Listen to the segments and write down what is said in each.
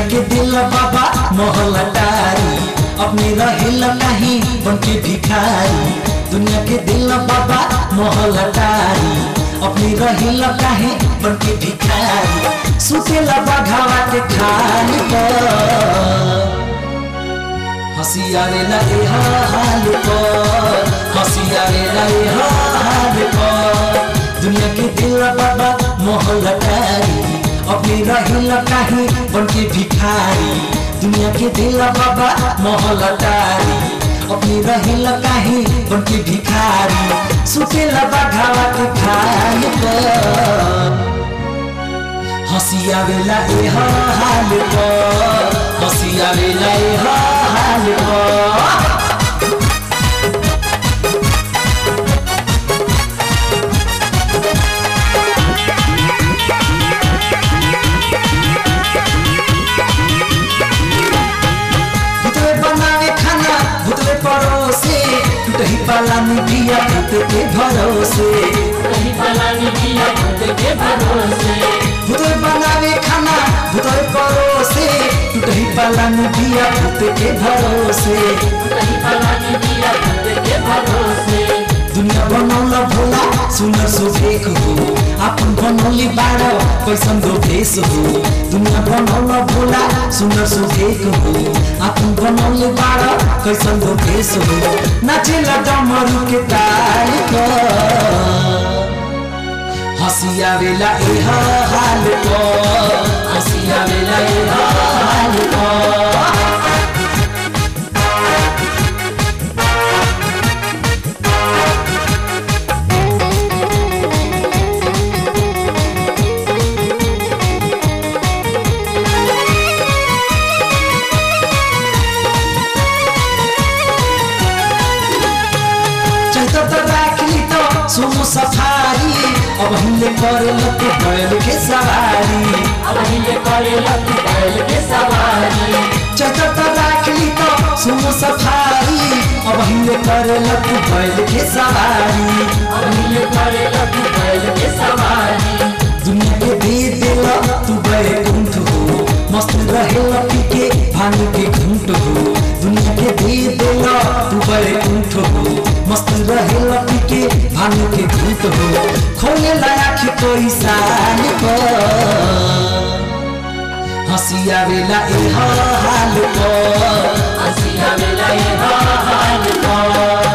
के दिल बाबा मोहल्ला टारी अपने रहेल नहीं बन के भिखारी दुनिया के दिल बाबा मोहल्ला टारी अपने रहेल काहे बन के भिखारी सुतेला बघावा के खाल पर हंसी आवेला ए हाल पर हंसी आवेला ए हाल पर दुनिया के दिल बाबा मोहल्ला टारी अपने रहिल काहे बन के भिखारी दुनिया के दिल बाबा मोहल्ला टारी अपने रहिल काहे बन के भिखारी सुतेला बघावा के खाल पर हंसी आवेला ए हाल पर हंसी आवेला ए हाल पर भुतवे बनावे खाना भुतवे परोसे टूटही पाला मिठिया भूत के भरोसे कहीं पलानी किया खुद के भरोसे भुतवे बनावे खाना भुतवे परोसे टूटही पाला मिठिया भूत के भरोसे कहीं पलानी किया खुद के भरोसे दुनिया बनौला भोला सुनर सुभेक हो आपन बनौली बारो कैसन दो भेष हो दुनिया बनौला भोला सुनर सुभेक हो आपन बनौली बारो कैसन दो भेष हो नाचेला डमरू के ताल पर हंसी आवेला ए हाल पर हंसी आवेला ए हाल पर चैत त राखली त सुमु सफारी अब हामीले करे लके बैल के सवारी अब हिले करे लगी बैल के सवारी चैत त राखली त सुमु सफारी अब हामीले करे लके बैल के सवारी अब हिले करे लगी बैल के सवारी दुनिया के दे दिल तू गए कुंठ हो मस्त रहे लकी के भांग के घूंट हो दुनिया के दे दिल तू गए कुंठ हो मस्त रहे लकी के भांग के घूंट हो खोले लायक कोई साल पर हंसी आवेला ए हाल पर हंसी आवेला ये हाल पर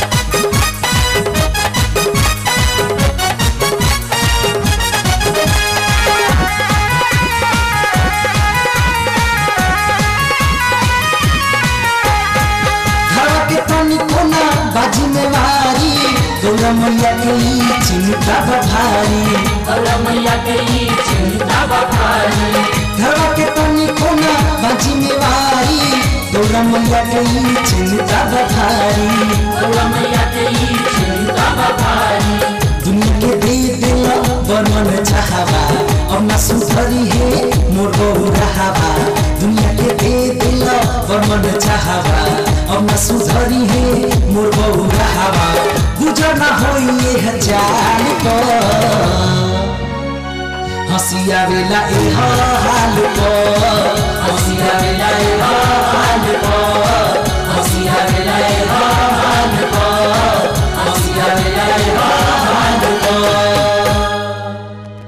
घरवा के तनी कोना बाजी में मारी गौरा मैया के ई चिंता बभारी गौरा मैया के ई चिंता बभारी घरवा के तनी कोना बाजी में मारी गौरा मैया के ई चिंता बभारी गौरा मैया के ई चिंता बभारी दुनिया के दे दिल बर्मन चाहबा अब ना सुधरी है मोर बहु रहाबा दुनिया के दे दिल बर्मन चाहबा अब ना सुधरी है मोर बहु रहाबा गुजर ना होई ये हजार पर हंसी आवेला ए हाल पर